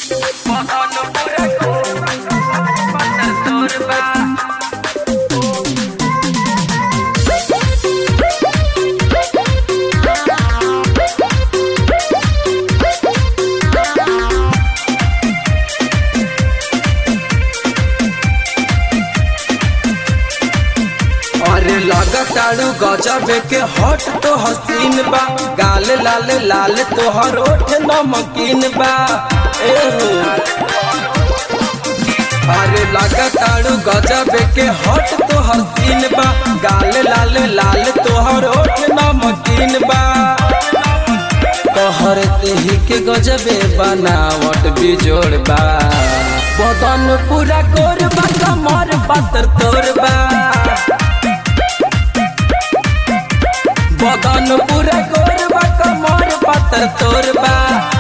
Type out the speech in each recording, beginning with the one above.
अरे लगताड़ू गजबे के हट तो हसीन बा गाल लाल लाल तोहर ओठ नमकीन बा ए हो अरे लगताड़ू गजबे के हट तो हसीन बा गाल लाल लाल तोहर ओठ नमकीन बा तोहर तेही के गजबे बनावट बिजोड़ बा बदन पूरा गोर बा कमर पातर तोर बा बदन पूरा गोर बा कमर पातर तोर बा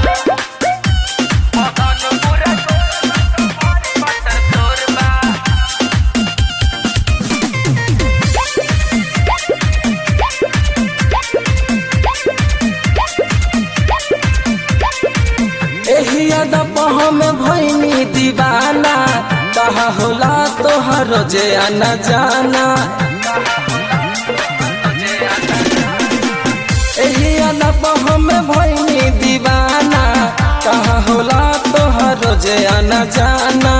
एही अदब में भैनी दीवाना कहा होला तोहर जे आना जाना एही अदब में भैनी दीवाना कहा होला तोहर जे आना जाना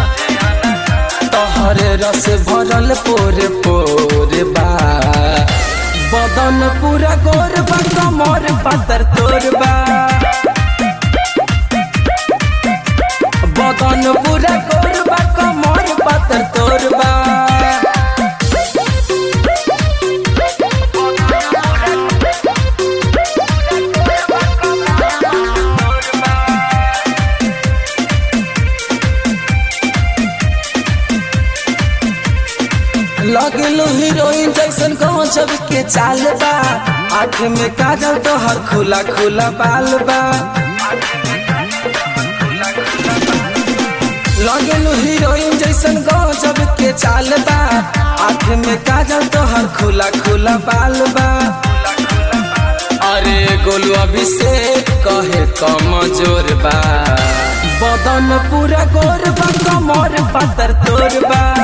तोहरे रस भरल पोरे पोरे बा बदन पूरा गोर बा कमर पातर तोर बा बदन पूरा गोर बा कमर पातर तोर बा लगलो हीरोइन जैसन गजब के चाल बा आँख में काजल तो हर खुला खुला बाल बा लगलो हीरोइन जैसन गजब के चाल बा आँख में काजल तो हर खुला खुला बाल बा अरे गोलू अभिषेक कहे कमजोर बा बदन पूरा गोर बा कमर पातर तोर बा